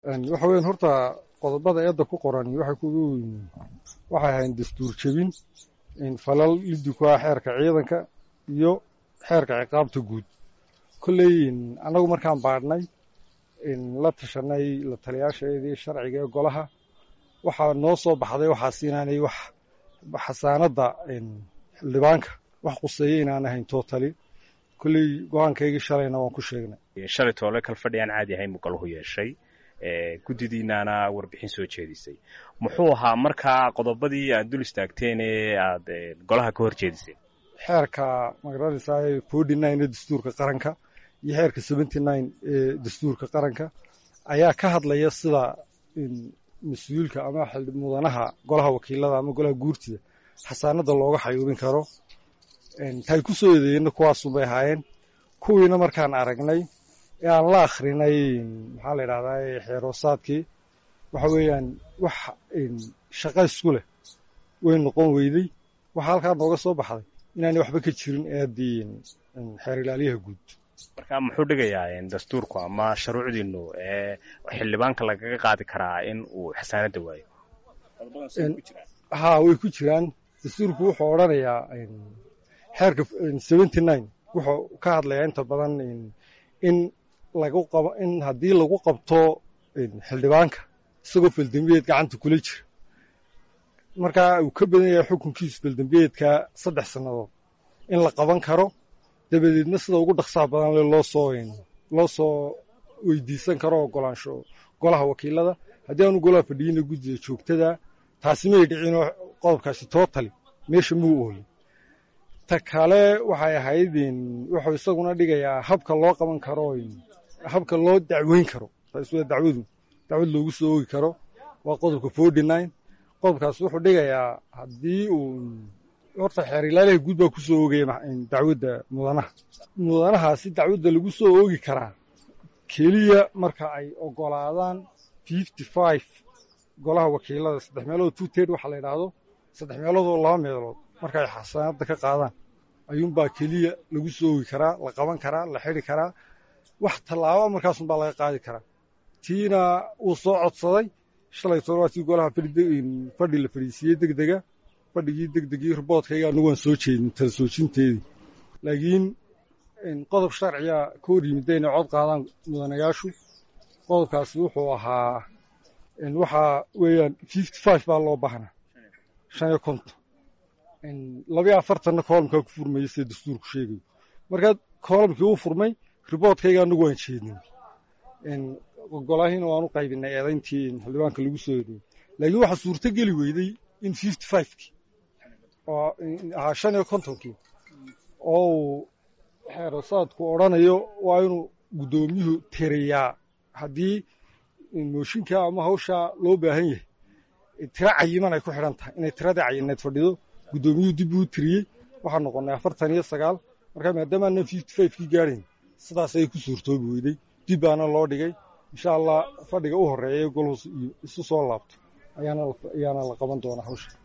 waxa weyan horta qodobada eedda ku qoran waxay kugu waxay ahayn dastuur jebin falal liddi ku ah xeerka ciidanka iyo xeerka ciqaabta guud kolley annagu markaan baadhnay la tashanay la taliyaashaeedii sharciga ee golaha waxaa noo soo baxday waxaas inaanay wax xasaanadda xildhibaanka wax quseeya inaan ahayn tootali kolley go-aankaygii shalayna waan ku sheegnay shalay toole kal fadhi aan caadi ahayn buu galuhu yeeshay guddidiinaana warbixin soo jeedisay muxuu ahaa markaa qodobadii aad dul istaagteen ee aad golaha ka hor jeediseen xeerka magaranaysaa forty nine ee dastuurka qaranka iyo xeerka seventy nine ee dastuurka qaranka ayaa ka hadlaya sida mas-uulka ama mudanaha golaha wakiilada ama golaha guurtida xasaanada looga xayuubin karo tay ku soo eedeeyena kuwaasunbay ahaayeen kuwiina markaan aragnay ee aan la akhrinay maxaa la yidhahdaa xeeroosaadkii waxa weeyaan wax shaqa isku leh way noqon weyday waxaa halkaa nooga soo baxday inaanay waxba ka jirin eeddii xeer ilaaliyaha guud marka muxuu dhigayaa dastuurku ama shuruucdiinu ee xildhibaanka lagaga qaadi karaa in uu xasaanadda waayo haa way ku jiraan dastuurku wuxuu odhanayaa xeerka seventy nine wuxuu ka hadlayaa inta badan in lagu qabo in haddii lagu qabto xildhibaanka isagoo feldembiyeed gacanta kula jira markaa uu ka badan yahay xukunkiisu feldembiyeedka saddex sannadood in la qaban karo dabadeedna sida ugu dhaqsaha badan le loo soo loo soo weydiisan karo ogolaansho golaha wakiilada haddii aanu golaha fadhiyina guddida joogtada taasi may dhicinoo qodobkaasi tootali meesha muu oolin ta kale waxay ahayd wuxuu isaguna dhigayaa habka loo qaban karo habka loo dacweyn karo taas waa dacwadu dacwad loogu soo oogi karo waa qodobka forty nine qodobkaas wuxuu dhigayaa haddii uu horta xeer ilaaliha guud baa ku soo oogaya dacwadda mudanaha mudanahaasi dacwadda lagu soo oogi karaa keliya marka ay ogolaadaan fifty five golaha wakiilada saddex meelood two ted waxaa la yidhaahdo saddex meeloodoo laba meelood marka ay xasaanadda ka qaadaan ayuunbaa keliya lagu soo oogi karaa la qaban karaa la xidi karaa wax tallaaba markaasunbaa laga qaadi karaa tiina wuu soo codsaday shalay toban waa tii golaha fadhi la fadhiisiiyey deg dega fadhigii deg degii riboodkayga anagu waan soo jeedin tala soojinteedii laakiin qodob sharciga ka hor yimidda inay cod qaadaan mudanayaashu qodobkaasi wuxuu ahaa waxaa weeyaan fifty five baa loo baahnaa shan iyo konton labayo afartanna koolamkaa ku furmaya sida dastuurku sheegayo markaa koolamkii uu furmay riboodkayga anagu waan jeedin golahiina waan u qaybinay eedayntii xildhibaanka lagu soo eedeeyey laakiin waxaa suurto geli weyday in fifty fivekii oo ahaa shan iyo kontonkii oo uu xeerosaadku odhanayo waa inuu guddoomiyuhu tiriyaa haddii mooshinka ama hawshaa loo baahan yahay tiro cayiman ay ku xidhan tahay inay tiradii cayineed fadhido guddoomiyuhu dib uu tiriyey waxaa noqonnay afartan iyo sagaal markaa maadaama aanan fifty fivekii gaadhayn sidaas ayay ku suurtoobi weyday dib baana loo dhigay insha allah fadhiga u horreeya golhus isu soo laabto ayaana la qaban doonaa hawsha